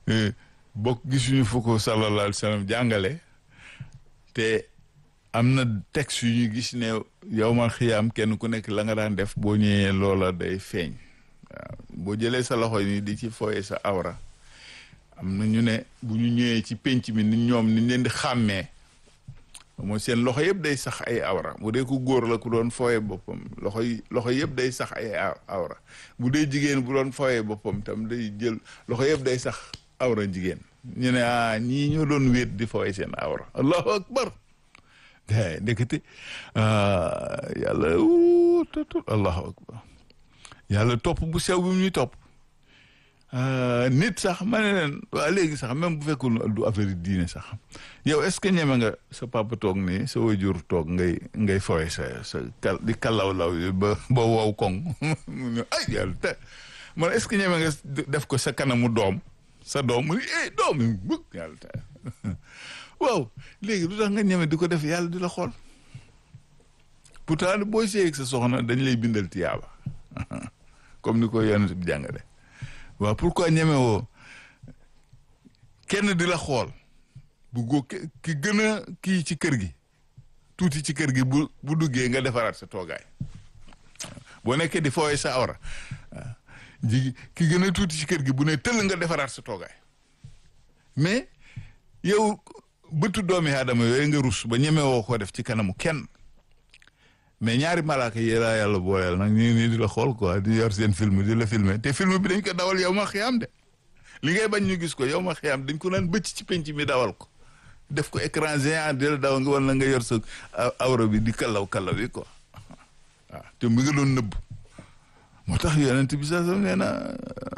bokk gisuñu fu ko sallallahu alayhi wa sallam jàngale te am na texte yu ñu gis ne yow ma xiyaam kenn ku nekk la nga daan def boo ñëwee loola day feeñ waaw boo jëlee sa loxo ni di ci fooye sa awra am na ñu ne bu ñu ñëwee ci penc mi ni ñoom ni leen di xàmmee mooy seen loxo yëpp day sax ay awra bu dee ku góor la ku doon fooye boppam loxo yi loxo yëpp day sax ay awra bu dee jigéen bu doon fooye boppam tam day jël loxo yëpp day sax awra jigéen ñu ne ah ñii ñoo doon wéet di fooye seen awra allahu akbar gaa ndekete yàlla tatu allahu akbar yàlla topp bu sew bi ñuy topp nit sax ma ne leen waa léegi sax même bu fekkul du affaire diine sax yow est-ce que ñeme nga sa papa toog nii sa wajur toog ngay ngay fooye sa sa kal di kalaw law yi ba ba wow koŋ mu ne ay yàlla te man est-ce que ñeme nga def ko sa kanamu doom sa doom mu ne eh doom yi bëgg yàlla te waaw léegi lu tax nga ñeme di ko def yàlla di la xool pourtant booy seeg sa soxna dañ lay bindal tiyaaba comme ni ko yonent bi jàngale waaw pourquoi ñeme woo kenn di la xool bu góo ki gën a kii ci kër gi tuuti ci kër gi bu bu duggee nga defaraat sa toogaay boo nekkee di fooye sa awra ji ki gën a tuuti ci kër gi bu ne tëll nga defaraat sa toogaay mais yow bëtu doomi aadama yooyu nga rus ba ñeme woo ko def ci kanamu kenn mais ñaari malaaka yi laa yàlla booleel nag ñu nii di la xool quoi di yor seen film di la filmer te film bi dañ ko dawal yow ma xiyaam de li ngay bañ ñu gis ko yow ma xiyaam dañ ko naan bëcc ci penc mi dawal ko def ko écran géant di la daw nga wala nga yor sa awra bi di kallaw kallaw yi quoi waaw te mu ngi doon nëbb moo tax yonent bi sax nee na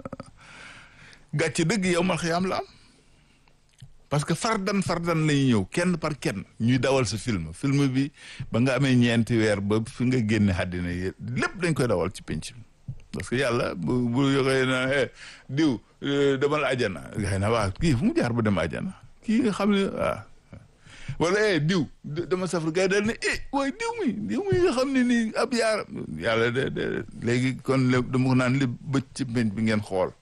gàcce dëgg yow ma xiyaam la am parce que fardan fardan lañuy ñëw kenn par kenn ñuy dawal sa film film bi ba nga amee ñeenti weer ba fi nga génne àddina yi lépp dañ koy dawal ci penc bi parce que yàlla bu bu yoxee na diw demal ajana xëy na waaw kii fu mu jaar ba dem ajana kii nga xam ne waaw wala eh diw dama safar gars yi daal ne eh waaye diw mi diw mi nga xam ne nii ab yaar yàlla de de léegi kon dama ko naan li bëcc ci penc bi ngeen xool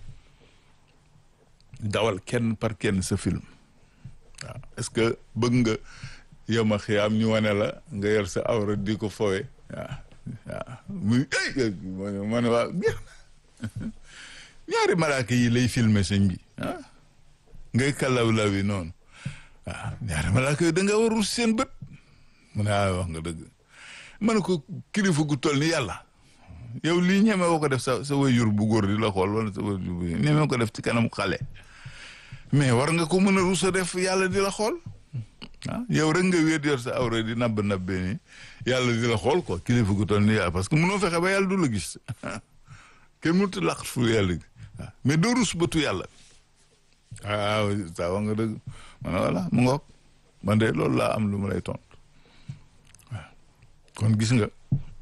dawal kenn par kenn sa film waaw est-ce que bëgg nga yow ma xiyaam ñu wane la nga yor sa awra di ko fowe waaw waaw muy ay ma ne waa jeex na ñaari malaaka yi lay filmer sëñ bi ah ngay kalaw law yi noonu waaw ñaari malaaka yi da nga warul seen bët mu ne ah wax nga dëgg ma ne ko kilifa gu toll ni yàlla yow lii ñeme woo ko def sa sa wayjur bu góor di la xool wala sa wayjur bu ñeme ko def ci kanamu xale mais war nga ko mën a rusa def yàlla di la xool ah yow rek nga wéet yor sa awra di nabb nabbee ni yàlla di la xool quoi kilifa gu toll ni yàlla parce que mënoo fexe ba yàlla du la gis kenn mënut a laq fu yàlla gi waaw mais doo rus bëtu yàlla waaw saa wax nga dëgg ma ne voilà mu ngoog man de loolu laa am lu ma lay tontu waaw kon gis nga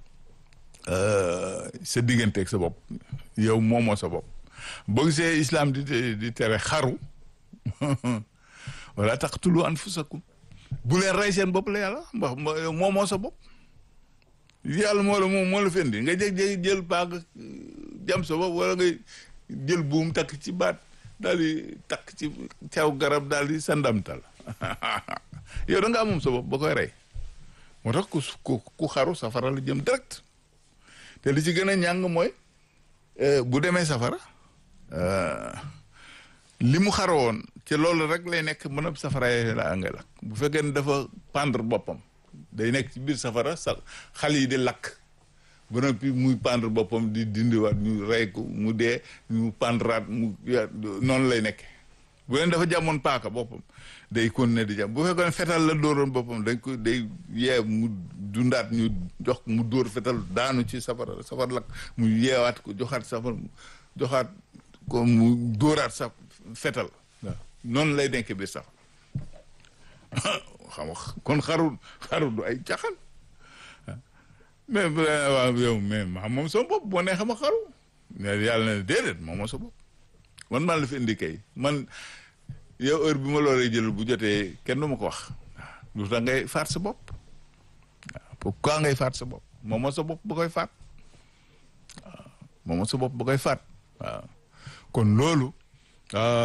sa digganteeg sa bopp yow moomoo sa bopp boo gisee islam di di tere xaru wala taqtulu anfusakum bu leen rey seen bopp la yàlla mbax yow moomoo sa bopp yàlla moo la moom moo la fendi nga jeg-jeg jël paag jam sa bopp wala nga jël buum takk ci baat daal di takk ci caw garab daal di sandamtal yow da nga moom sa bopp ba koy rey moo tax ku ku xaru safara la jëm direct te li ci gën a ñàng mooy bu demee safara li mu xara woon ci loolu rek lay nekk mën a safara yi la ngay lakk bu fekkee ne dafa pendre boppam day nekk ci biir safara sa xal yi di lakk ba noppi muy pendre boppam di dindiwaat ñu rey ko mu dee ñu pendraat mu noonu lay nekke bu leen dafa jàmmoon paaka boppam day continuer di jàmm bu fekkoon ne fetal la dóoroon boppam dañ ko day yee mu dundaat ñu jox mu dóor fetal daanu ci safara safar lakk mu yeewaat ko joxaat safar joxaat ko mu dóoraat sa fetal waaw noonu lay nekk biir safar xam nga kon xaru xaru du ay caxan mais waaw yow mais ma moom sama bopp boo nee xam nga xaru mais yàlla ne déedéet moom moo sa bopp man maa la fi indi kay man yow heure bi ma loolee jël bu jotee kenn du ma ko wax lu tax ngay faat sa bopp waaw pourquoi ngay faat sa bopp moom moo sa bopp ba koy faat waaw moom moo sa bopp ba koy faat waaw kon loolu